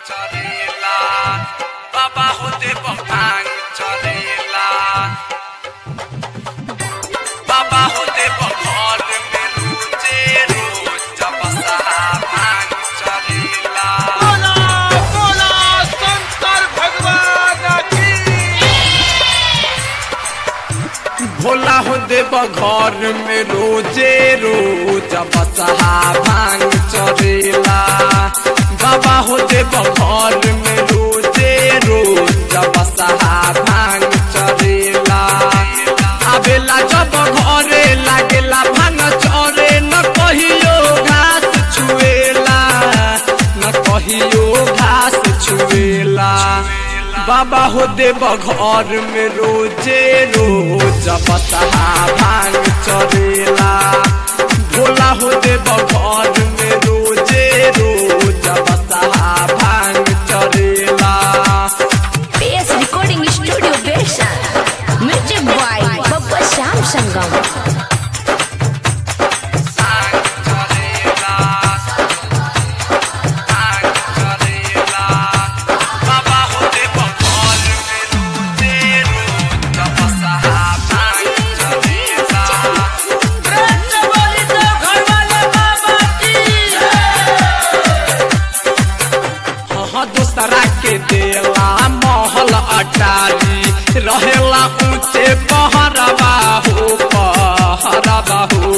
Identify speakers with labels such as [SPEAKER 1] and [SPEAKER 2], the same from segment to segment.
[SPEAKER 1] चरेला बाबा होते भांग चरेला बाबा होते घर में रोजे रोज जब भांग चरेला
[SPEAKER 2] बोला बोला शंकर भगवान की
[SPEAKER 1] भोला हो देव घर में रोजे रोज बसहा भांग चरेला बाबा हो देव घर में रोजे रोज बसहा भांग चरेला आवेला जब घरे लागेला भांग चरे न कहियो घास छुएला न कहियो घास छुएला बाबा हो देव घर में रोजे रोज बसहा भांग चरेला भोला हो देव घर में रोजे रोज बसहा भांग चरेला
[SPEAKER 3] PS Recording Studio Version. Music by Babba Sham Sangam.
[SPEAKER 1] भांग चरेला भांग चरेला बाबा हो देव घर में रोजे रोज बसहा भांग चरेला
[SPEAKER 2] प्रेम से बोली तो घर वाले बाबा की
[SPEAKER 1] हाँ दूसरा के देला महल अटारी रहेला ऊंचे पहरवा हो पहरवा हो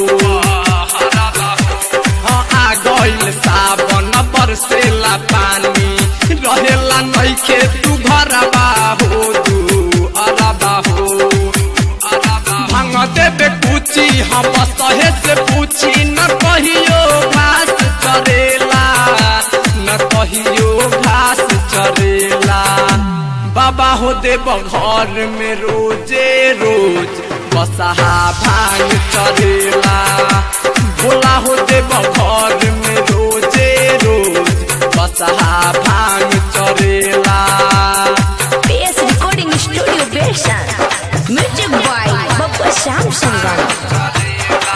[SPEAKER 1] हाँ आ गइल सावन बरसेला पानी रहेला नइखे तू घरवा हो तू अरबा हो भांग देबे पूछी हम सहे से पूछी न कहियो घास चरेला न कहियो घास चरेला बाबा हो देव घर में रोजे रोज बसहा भांग चरेला भोला हो देव घर में रोजे रोज बसहा भांग चरेला
[SPEAKER 3] PS Recording Studio Version. Music by Babba Sham Sangam.
[SPEAKER 1] चरेला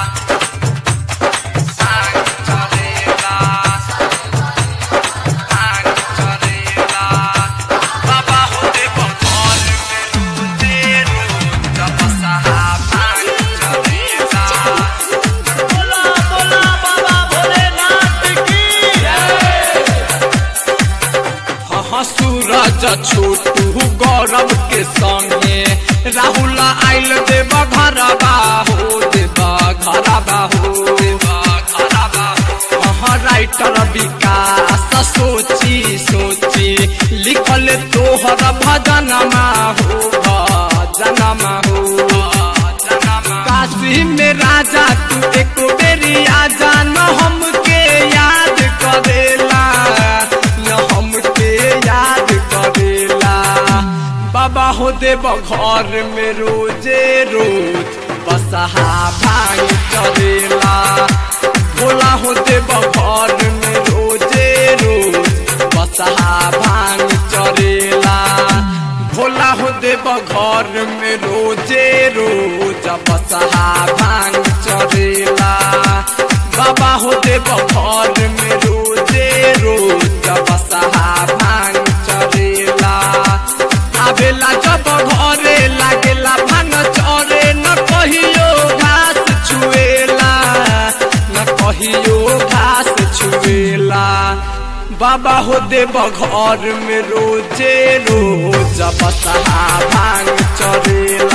[SPEAKER 1] भांग चरेला भांग चरेला बाबा हो देव घर में रोजे रोज बसहा भांग चरेला
[SPEAKER 2] बोला बोला बाबा भोलेनाथ की
[SPEAKER 1] हाँ सूरज छोटू गौरव के संगे राहुल आइल देव घरबा हो देव घरबा हो हाँ राइटर विकास सोची सोची लिखल तोहर भजनमा हो भजनमा हो काशी में राजा तू एक बेरी आजा न हमके याद करेला न हमके याद करेला बाबा हो देव घर में रोजे रोज बसहा भांग चरेला भोला हो देव घर में रोजे रोज बसहा भांग चरेला भोला हो देव घर में रोजे रोज बसहा भांग चरेला बाबा हो देव घर में रोजे रोज बसहा भांग चरेला आवेला जब घरे लागेला भांग चरे न कहियो घास छुएला न कहियो घास छुएला बाबा हो देव घर में रोजे रोज बसहा भांग चरेला